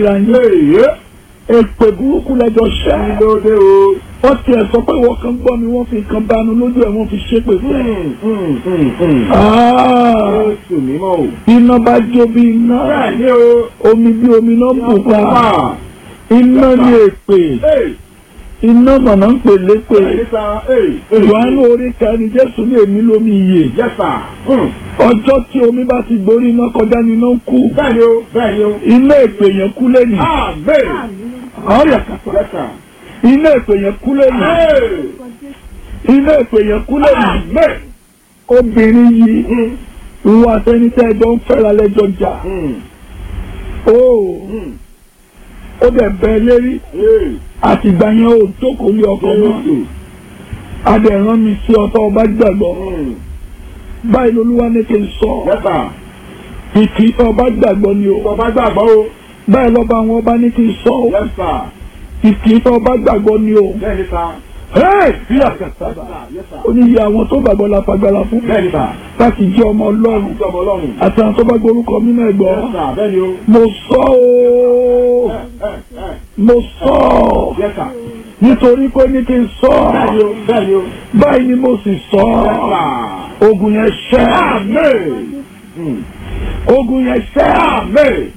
ríra yín Èyí. èpè burúkú lẹ́jọ́ ṣẹ́ Kí ló dé o? wọ́n tiẹ̀ sọ pé wọ́n kan gbọ́ mi wọ́n fi nǹkan bánu lójú ẹ̀ wọ́n fi ṣépè fún ẹ̀. Hmm, hmm, hmm, hmm. Ah, Jésù mímọ́ o. iná bá jó bí iná Bẹ́ẹ̀ni o. omi bí omi náà bù pa Wà. iná ní èpè Ee. iná mọ̀nà ń pè lépè Bẹ́ẹ̀ni sá. Ee. Jòhánù orí kẹrin Jésù ní èmi lómi iyè Yes sir. Hmm. ọjọ́ tí omi bá ti gborí iná kọjá ni iná ń kú Bẹ́ẹ̀ni o. Bẹ́ẹ̀ni o. iná èpè yẹn kú lẹ́nu Amen. ọ̀rẹ́ kàtà Yes sir. iná èpè yẹn kú lẹ́nu Ee. iná èpè yẹn kú lẹ́nu Amen. obìnrin yìí Hmm. ìwọ àtẹnitẹ́ ẹjọ́ ń fẹ́ra lẹ́jọ́ jà Hmm. ó Hmm. ó dẹ̀ bẹ́ẹ̀ lérí Ee. àtìgbà yẹn ò jókòó lé ọkọ mọ́ Jésù. adẹ̀rán mi sí ọtọ́ ọba gbàgbọ́ Hmm. báyìí lolúwa ní kí n sọ Yes sir. ìkì ọba gbàgbọ́ ni o Bàbá gbàgbọ́ o. báyìí lọ́ba àwọn ọba ní kí n sọ o Yes sir. ìkì ọba gbàgbọ́ ni o Bẹ́ẹ̀ni sá. Hey! bí àkàtàbà Yes sir. ó ní iye àwọn tó gbàgbọ́ la fagbára fún Bẹ́ẹ̀ni sá. láti jẹ́ ọmọ ọlọ́run Ìjọba Ọlọ́run. àti àwọn tó bá gbórúkọ mi náà gbọ́ Yes sir. Bẹ́ẹ̀ni o. mo sọ o Ẹ ẹ ẹ. mo sọ ọ Yes sir. nítorí pé ní kí n sọ Bẹ́ẹ̀ni ọ o. Bẹ́ẹ̀ni o. báyìí ni mo sì sọ Yes ọ sir. ogun yẹn ṣẹ́ Amen. Hmm. ogun yẹn ṣẹ́ Amen.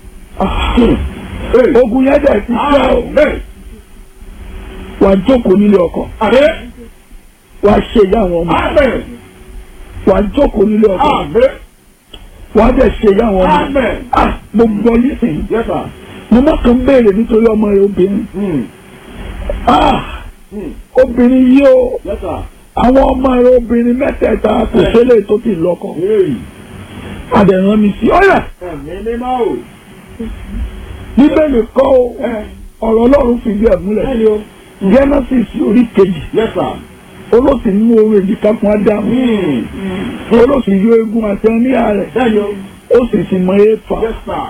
Hey. ogun yẹn dẹ̀ ti ṣẹ́ o Amen. wàá jókòó nílé ọkọ Amen. wàá ṣe ìyá àwọn ọmọ Amen. wàá jókòó nílé ọkọ Amen. wàá dẹ̀ ṣe ìyá àwọn ọmọ Amen. ah mo gbọ́ yín sìn Yes sir. mo má kàn béèrè nítorí ọmọ rẹ obìnrin Hmm. ah Hmm. obìnrin yìí o Yes sir. àwọn ọmọ rẹ obìnrin mẹ́tẹ̀ẹ̀ta kò ṣẹlẹ̀ tó ti lọ́kọ Hey. àdẹ̀rán mi sí ọ̀yà Ẹ̀mí mímọ́ o. bíbélì kọ́ o Ẹ. ọ̀rọ̀ ọlọ́run fìdí ẹ̀ múlẹ̀ Bẹ́ẹ̀ni o. genesis orí kejì Yes sir. olóòsì nínú orin èjìká fún ádámù Hmm. olóòsì yọ egun àti ẹníyà rẹ̀ Bẹ́ẹ̀ni o. ó sì sì mọ éfà Yes sir.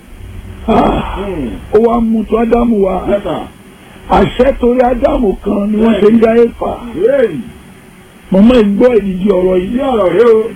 Ah, Hmm. ó wá mú tó ádámù wá Yes sir. àṣẹ torí ádámù kan ni wọ́n ṣe ń dá éfà Hey. mọ̀mọ́ ìgbọ́ ìdíje ọ̀rọ̀ Ilé yìí ọ̀rọ̀ rẹ o.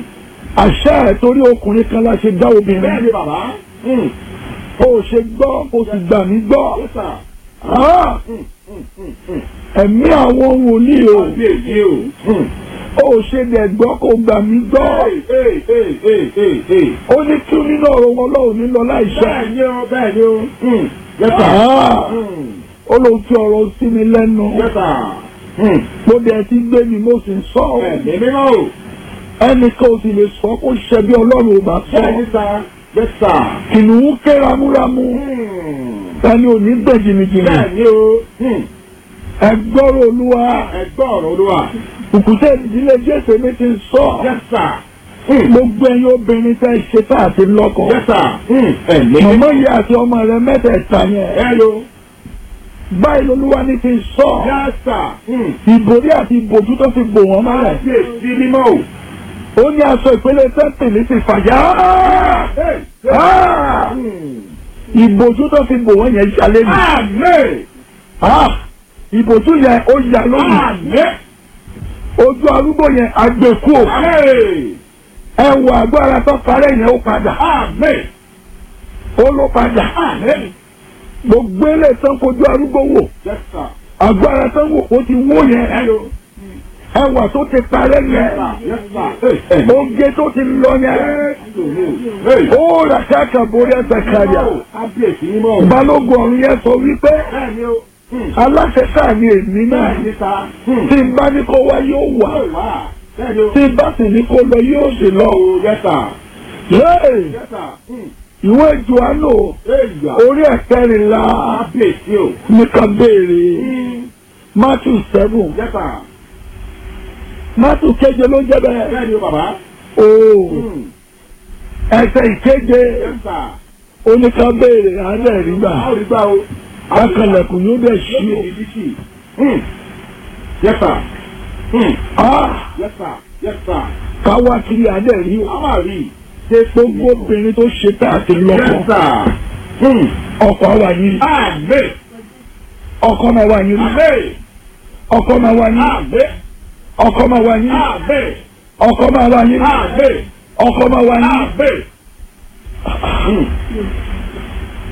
àṣẹ ẹ̀ torí ọkùnrin kan la ṣe dá obìnrin Bẹ́ẹ̀ni bàbá. Hmm. ó ṣe gbọ́ ó sì gbà mí gbọ́ Yes sir. Ah, Hmm. Hmm. Hmm. Hmm. ẹ̀mí àwọn wòlíì o Kábíyèsí o. Hmm. ó ṣe dẹ̀ gbọ́ kó gbà mí gbọ́ Hey. Hey. Hey. Hey. Hey. Hey. ó ní kí nínú ọ̀rọ̀ wọn lọ́wọ́ ní lọ láìṣẹ́ Bẹ́ẹ̀ni o. Bẹ́ẹ̀ni o. Hmm. Yes sir. Ah, Hmm. ó ló fi ọ̀rọ̀ sí mi lẹ́nu Yes sir. Hmm. mo dẹ̀ ti gbé mi mo sì ń sọ ọ́. Ẹ̀mí mímọ́ o. ẹnìkan ò sì lè sọ kó ṣe bí ọlọ́run ò bá sọ Bẹ́ẹ̀ni sá. Yes sir. kìnìún ké ramúramú Hmm. ẹni ò ní gbẹ̀ jìnnìjìnnì Bẹ́ẹ̀ni o. Hmm. ẹgbọ́rọ̀ olúwa Ẹgbẹ́ ọ̀rọ̀ olúwa. òkúta ìdílé jésù mi ti ń sọ Yes sir. Hmm. gbogbo ẹ̀yin obìnrin tẹ́ ṣe tá àti lọ́kọ Yes sir. Hmm. Ẹ̀mí màmá yìí àti ọmọ rẹ mẹ́tẹ̀ẹ̀ta yẹn Hello. báyìí lolúwa ní ti sọ Yes sir. Hmm. ìbòrí àti ìbòjú tó fi bò wọ́n mọ́lẹ̀ Kábíyèsí mímọ́ o. ó ní aṣọ ìpele tẹ́ǹtìlì ti fàyà Hey. Ah! Hmm. ìbòjú tó fi bò wọ́n yẹn jalè ní. Amen. Ah! ìbòjú yẹn ó yà lónìí Amen. ojú arúgbó yẹn àgbẹ̀kú ò Amen. ẹwọ agbára tó parẹ́ yẹn ó padà Amen. ó ló padà Amen. gbogbo ilé tán kojú arúgbó wò Yes sir. agbára tán wò ó ti wó yẹn Hello. ẹwà tó ti parẹ́ Yes yẹn sir. Yes sir. Hey. oge tó ti lọ yẹn Hey. ó rà káàkà borí ẹsẹ̀ kàríà Kábíyèsí mímọ́ o. balógun ọ̀run yẹn sọ wípé Bẹ́ẹ̀ni o. Hmm. aláṣẹ sáà ni èmi náà Bẹ́ẹ̀ni sá. Hmm. tí n bá ní kó wá yóò wà Yóò wá. Bẹ́ẹ̀ni o. tí n bá sì ní kó lọ yóò sì lọ. Oh, yes sir. Hey! Yes sir. Hmm. ìwé Jòhánù Hey, ya. orí ẹ̀kẹrìnlá Kábíyèsí o. nìkan béèrè Hmm. Matthew seven Yes sir. Matthew keje ló jẹ́ bẹ́ẹ̀ Bẹ́ẹ̀ni o bàbá. ooo Hmm. ẹsẹ̀ ìkeje Yes sir. oníkan béèrè àádẹ́ rí gbà Báwo ni gbà o? bákanlẹ̀kùn yóò dẹ̀ ṣí o. Lókè ìdíjì. Hmm. Yes sir. Hmm. Ah! Yes sir. Yes sir. káwá kiri àádẹ́ rí o. A máa rí i. gbogbo obìnrin tó ṣe tá àti Yes lọ́kọ sir. Hmm. ọkọ àwa yín Amen. ọkọ máa wà yín Amen. ọkọ máa wà yín Amen. ọkọ máa wà yín Amen. ọkọ máa wà yín Amen. ọkọ máa wà yín. Amen. Hmm.